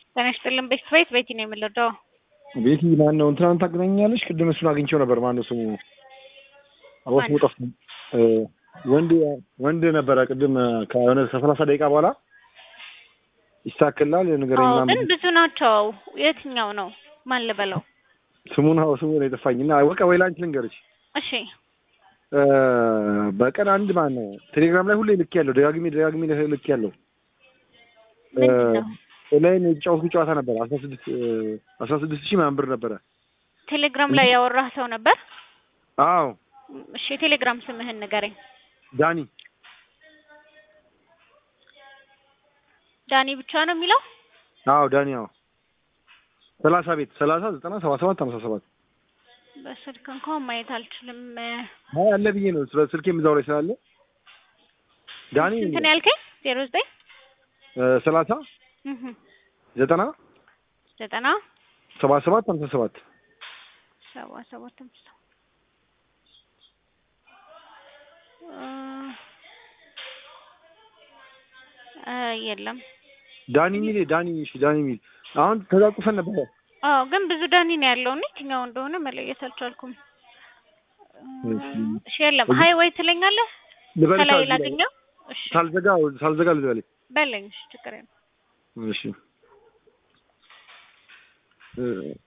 ጤና ይስጥልን ቤት ቤት ቤቲ ነው የምንረዳው። ቤቲ ማን ነው? እንትናን ታገናኛለች። ቅድም እሱን አግኝቼው ነበር። ማን ነው ስሙ? አቦስ ማን? ሙጠፍ ወንድ ወንድ ነበረ። ቅድም ከሆነ ከሰላሳ ደቂቃ በኋላ ይስተካከላል ንገረኝ አዎ ምናምን ግን ብዙ ናቸው። የትኛው ነው ማን ልበለው? ስሙን አዎ ስሙ ነው የጠፋኝ እና በቃ ወይ ላንቺ ልንገርሽ እሺ እ በቀን አንድ ማን ነው ቴሌግራም ላይ ሁሌ ልክ ያለው ደጋግሜ ደጋግሜ ልክ ያለው ምንድን ነው? ላይ የተጫወትኩ ጨዋታ ነበር አስራ ስድስት አስራ ስድስት ሺህ ምናምን ብር ነበረ። ቴሌግራም ላይ ያወራህ ሰው ነበር? አዎ እሺ የቴሌግራም ስምህን ንገረኝ። ዳኒ ዳኒ ብቻ ነው የሚለው? አዎ ዳኒ አዎ ሰላሳ ቤት ሰላሳ ዘጠና ሰባ ሰባት ሀምሳ ሰባት በስልክ እንኳን ማየት አልችልም። አይ አለ ብዬ ነው ስለ ስልኬም እዛው ላይ ስላለ ዳኒ ስንት ነው ያልከኝ? ዜሮ ዘጠኝ እ ሰላሳ እህ ዘጠና ዘጠና ሰባ ሰባት ሀምሳ ሰባት ሰባ ሰባት አምስት እ የለም። ዳኒ ሚል ዳኒ እሺ ዳኒ ሚል አሁን ተዛቁፈን ነበረ። አዎ ግን ብዙ ዳኒ ነው ያለው እና የትኛው እንደሆነ መለየት አልቻልኩም። እሺ የለም። ሀይ ወይ ትለኛለህ? ልበልሽ ከላይ አልኩኝ። ላገኘው? እሺ ሳልዘጋ ሳልዘጋ ልበልሽ። በለኝ። እሺ ችግር የለም። እሺ እ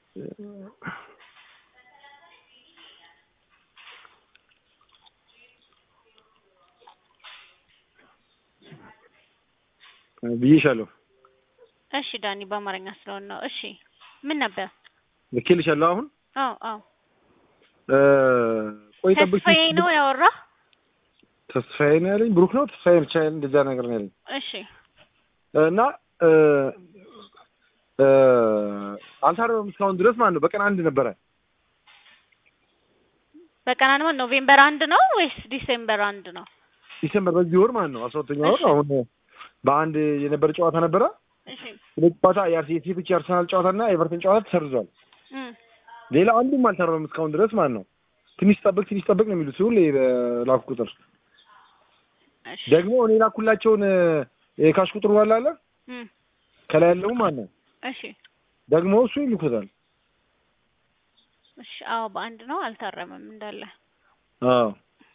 ብዬሻለሁ እሺ ዳኒ በአማርኛ ስለሆነ ነው። እሺ ምን ነበር? ልኬልሻለሁ። አሁን አዎ አዎ እ ቆይ ጠብቂ። ተስፋዬ ነው ያወራህ? ተስፋዬ ነው ያለኝ። ብሩክ ነው ተስፋዬ ብቻ እንደዛ ነገር ነው ያለኝ እሺ እና እ እ አልታረመም እስካሁን ድረስ ማለት ነው። በቀን አንድ ነበረ። በቀን አንድ ማለት ኖቬምበር አንድ ነው ወይስ ዲሴምበር አንድ ነው? ዲሴምበር በዚህ ወር ማለት ነው አስራ ሁለተኛ ወር እሺ። አሁን በአንድ የነበረ ጨዋታ ነበረ። እሺ ሁለት ጨዋታ የአርሲ- የሴቶች የአርሰናል ጨዋታና የኤቨርተን ጨዋታ ተሰርዟል። እም ሌላ አንዱም አልታረመም እስካሁን ድረስ ማለት ነው። ትንሽ ጠብቅ ትንሽ ጠብቅ ነው የሚሉት ሁሌ በላኩ ቁጥር እሺ ደግሞ እኔ ላኩላቸውን የካሽ ቁጥር ዋላ አለ እም ከላይ ያለው ማለት ነው እሺ ደግሞ እሱ ይልኩታል። እሺ አዎ በአንድ ነው አልታረመም እንዳለ። አዎ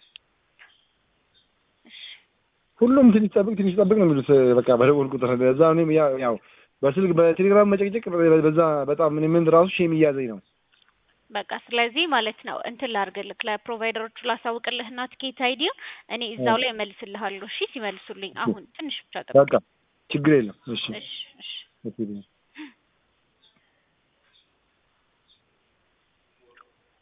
እሺ ሁሉም ትንሽ ጠብቅ ትንሽ ጠብቅ ነው የሚሉት በቃ በደወል ቁጥር በዛ እኔም ያው ያው በስልክ በቴሌግራም መጨቅጨቅ በዛ በጣም እኔ ምን ራሱ ሼም እያዘኝ ነው። በቃ ስለዚህ ማለት ነው እንትን ላድርግልህ ለፕሮቫይደሮቹ ላሳውቅልህና ትኬት አይዲው እኔ እዛው ላይ እመልስልሃለሁ። እሺ ሲመልሱልኝ አሁን ትንሽ ብቻ ጠብቅ። በቃ ችግር የለም። እሺ እሺ እሺ እሺ